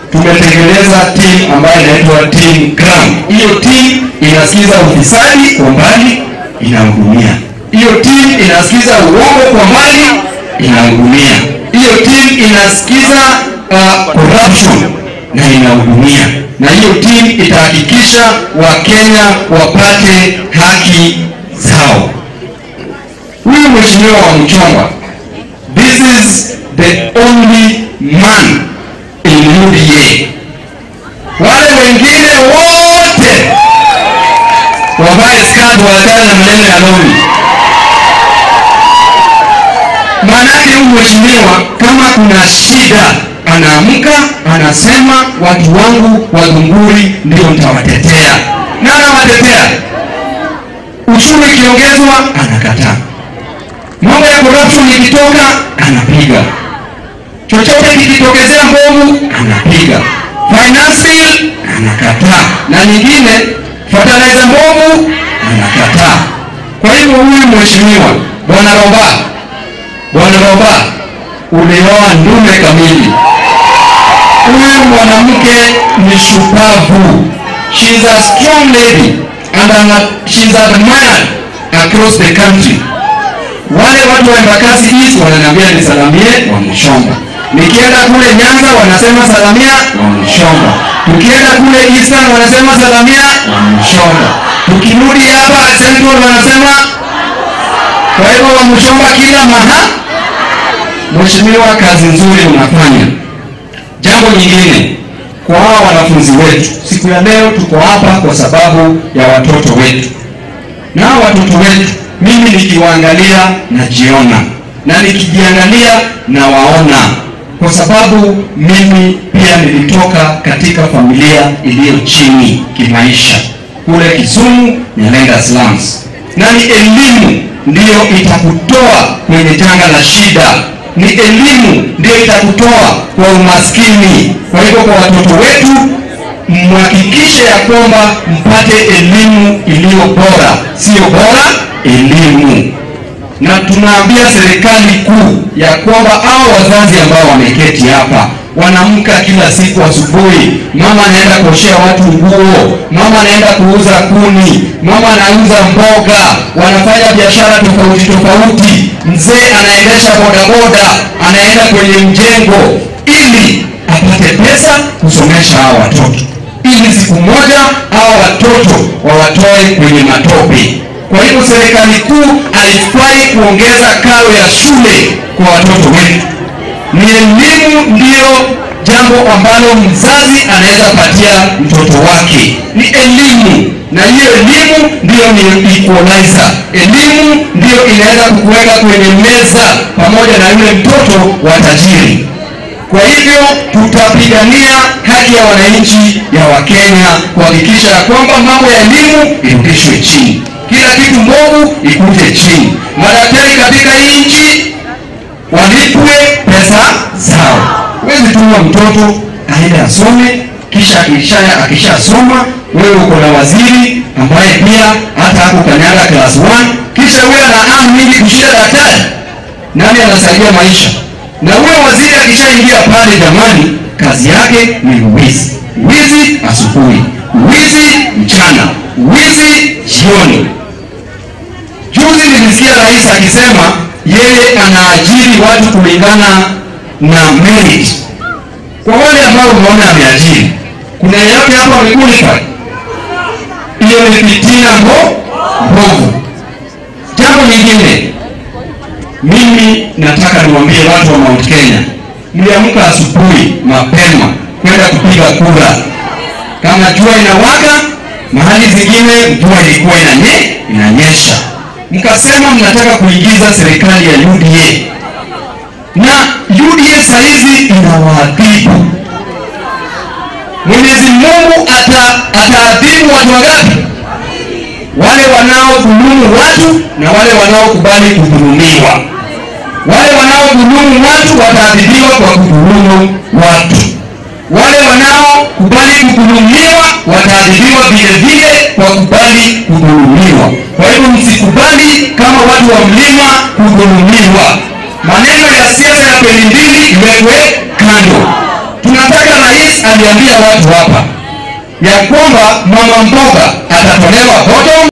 tumetengeneza team ambayo inaitwa team Crown. Hiyo team inasikiza ufisadi kwa mbali, inahudumia. Hiyo team inasikiza uongo kwa mbali, inahudumia. Hiyo team inasikiza uh, corruption na inahudumia, na hiyo team itahakikisha Wakenya wapate haki zao. Huyu mheshimiwa wa Mchomba, this is the only man in UDA. Wale wengine wote wavae skati, waachane na maneno ya lori. Maanake huyu mheshimiwa kama kuna shida anaamka anasema, watu wangu wa Gunguri ndio nitawatetea, na anawatetea. Uchumi ikiongezwa anakataa, mambo ya corruption ikitoka anapiga, chochote kikitokezea mbovu anapiga, finance bill anakataa, na nyingine fertilizer mbovu anakataa. Kwa hivyo huyu mheshimiwa bwana Roba, bwana Roba, ulioa ndume kamili. Huyu mwanamke ni shupavu, she is a strong lady and ana- she is admired across the country. Wale watu wa Embakasi East wananiambia nisalamie wa Mshomba. Nikienda kule Nyanza wanasema salamia wa Mshomba. Tukienda kule Eastern wanasema salamia wa Mshomba. Tukirudi hapa Central wanasema kwa hivyo wa Mshomba kila maha. Mheshimiwa, kazi nzuri unafanya. Jambo nyingine kwa hawa wanafunzi wetu, siku ya leo tuko hapa kwa sababu ya watoto wetu na hawa watoto wetu, mimi nikiwaangalia najiona, na nikijiangalia nawaona, kwa sababu mimi pia nilitoka katika familia iliyo chini kimaisha kule Kisumu, Nyalenga slums, na ni elimu ndiyo itakutoa kwenye janga la shida, ni elimu ndiyo itakutoa kwa umaskini. Kwa hivyo kwa watoto wetu mhakikishe ya kwamba mpate elimu iliyo bora, sio bora elimu. Na tunaambia serikali kuu ya kwamba hao wazazi ambao wameketi hapa wanamka kila siku asubuhi, mama anaenda kuoshea watu nguo, mama anaenda kuuza kuni, mama anauza mboga, wanafanya biashara tofauti tofauti, mzee anaendesha bodaboda, anaenda kwenye mjengo ili apate pesa kusomesha hao watoto ili siku moja hao watoto wawatoe kwenye matope. Kwa hivyo serikali kuu haifai kuongeza karo ya shule kwa watoto wetu. Ni elimu ndiyo jambo ambalo mzazi anaweza patia mtoto wake, ni elimu, na hiyo elimu ndiyo ni equalizer. Elimu ndiyo inaweza kukuweka kwenye meza pamoja na yule mtoto wa tajiri. Kwa hivyo tutapigania haki ya wananchi ya Wakenya kuhakikisha ya kwamba mambo ya elimu irudishwe chini, kila kitu mbovu ikuje chini, madaktari katika hii nchi walipwe pesa zao. Huwezi tuma mtoto aende asome kisha akisha akishasoma, wewe uko na waziri ambaye pia hata hapo kanyaga class 1 kisha wewe ana amu mingi kushinda daktari. Nani anasaidia maisha? Na huyo waziri akishaingia pale, jamani, kazi yake ni wizi, wizi asubuhi, wizi mchana, wizi jioni. Juzi nilisikia rais akisema yeye anaajiri watu kulingana na merit. Kwa wale ambao unaona ameajiri, kuna yeyote hapa amequalify? Hiyo ni fitina mbo mbovu. Jambo nyingine mimi nataka niwaambie watu wa Mount Kenya, mliamka asubuhi mapema kwenda kupiga kura. Kama jua inawaka mahali zingine, mvua ilikuwa inanye, inanyesha, mkasema mnataka kuingiza serikali ya UDA na UDA saizi inawaadhibu. Mwenyezi Mungu ata ataadhibu watu wangapi? Wale wanaodhulumu watu na wale wanaokubali kudhulumiwa. Wale wanaodhulumu watu wataadhibiwa kwa kudhulumu watu. Wale wanaokubali kudhulumiwa wataadhibiwa vile vile kwa kubali kudhulumiwa. Kwa hivyo msikubali kama watu wa mlima kudhulumiwa. Maneno ya siasa ya peni mbili iwekwe kando. Tunataka rais aliambia watu hapa ya kwamba mama mboga atatolewa bottom